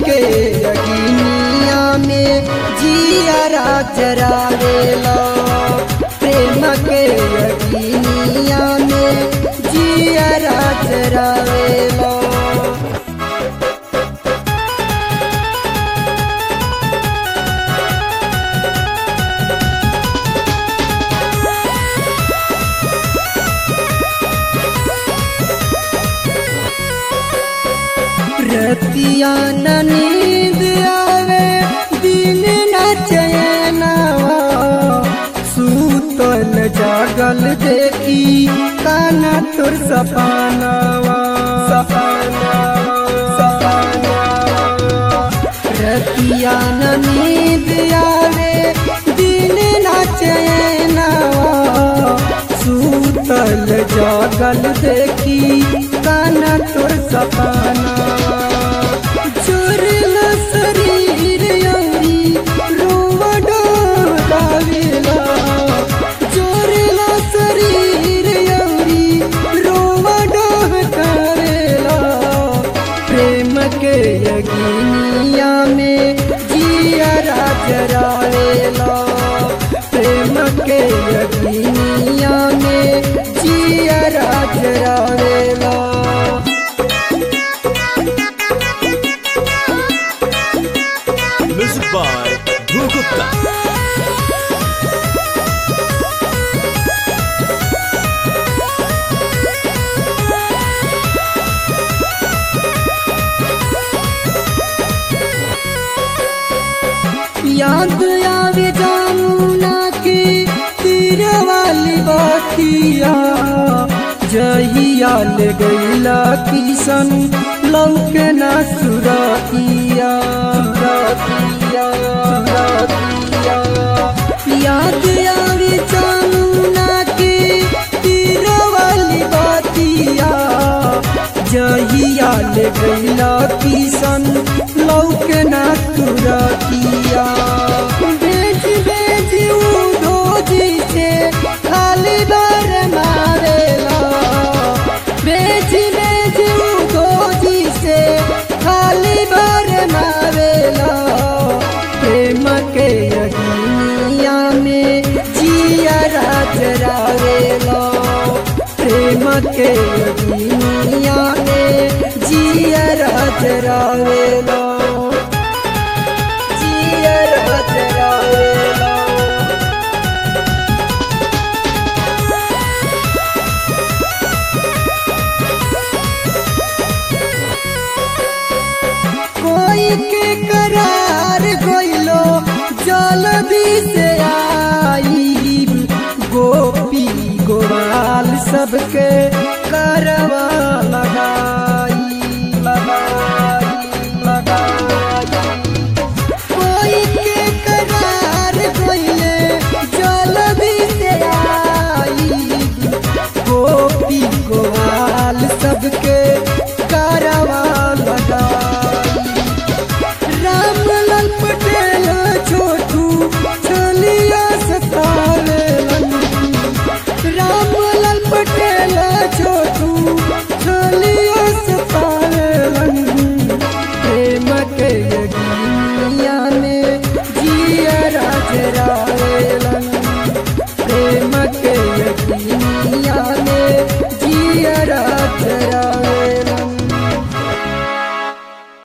के अगिनिया में जिया जरावेला प्रेम के अगिनिया में जिया जरावेला रतिया न नींद आवे दिन न चैनवा सूतल जागल देखी काना तोर सपनवा सपनवा सपनवा रतिया न नींद आवे दिन न चैनवा सूतल जागल देखी काना तोर सपनवा चोरला शरीर यौरी रोवा डोलावेला चोरला शरीर यौरी रोवा डोलावेला प्रेम के यगिनिया में जिया जरावेला प्रेम के यगिनिया में जिया जरावेला Music by Dhruv Gupta. याद आवे जामुना के तीर वाली बातिया जहिया ले गईला किशन लौके ना सुरतिया सुरतिया सुरतिया याद आवे जामुना के तीर वाली बातिया जहिया ले गईला किशन लौके ना तुरतिया बेच बेच उधो जी से खाली बार मारेला बेच बेच उधो जी से खाली बार मारेला प्रेम के अग्निया में जिया राजरावेला प्रेम के अग्निया में जिया राजरावेला जिया राजरावेला कोई के करार गइलो जल्दी से आई गोपी गोपाल सबके कर